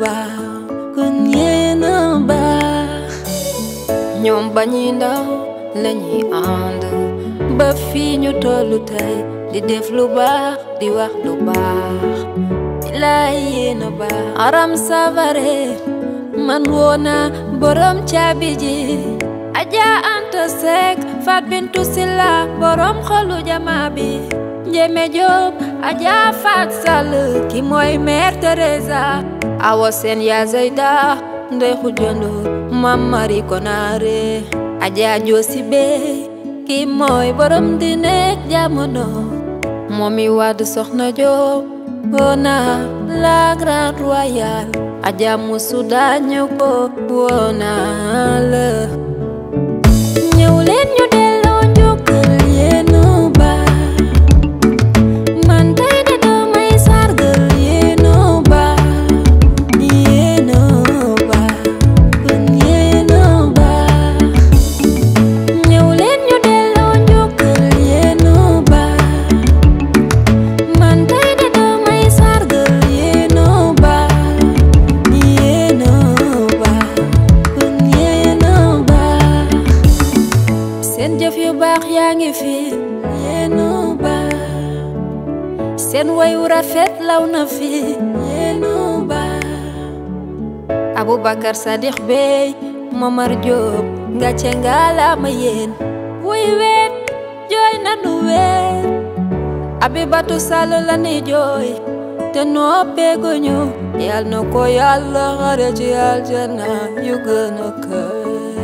baax kon yéen a baax ñoom ba ñuy ndaw lañuy ànd ba fii ñu tollu tey di def lu baax di wax lu baax bilaay yéen a baax aram savare man woona borom caabi ji aja anta sek fat bintu silla borom xolu jama bi njeme job aja fat sall ki mooy mère Teresa awa seen yaa zayda ndey xujando mam mari konaare aja joosi bey ki mooy borom di nekk jamono moomi wadd soxna job woona la grande royale aja musu dañu ko woona la ñëw leen ñu delloo njukkal yéen a baax man tey de damay sargal yéen a baax yéen a baax kon yéen a baax ñëw leen ñu delloo njukkal yéen a baax man tey de damay sargal yéen a baax yéen a baax kon yéen a baax seen jëf yu baax yaa ngi fi yéen a baax seen wayu rafet law na fi yéen a baax Aboubacar Sadikh Bey Momar Diop nga ce ngalaama yéen wuy weet jooy nanu weet Abibatu Sall la ni jooy te noppeeguñu yal na ko yàlla xare ci aljana yu gën a kawe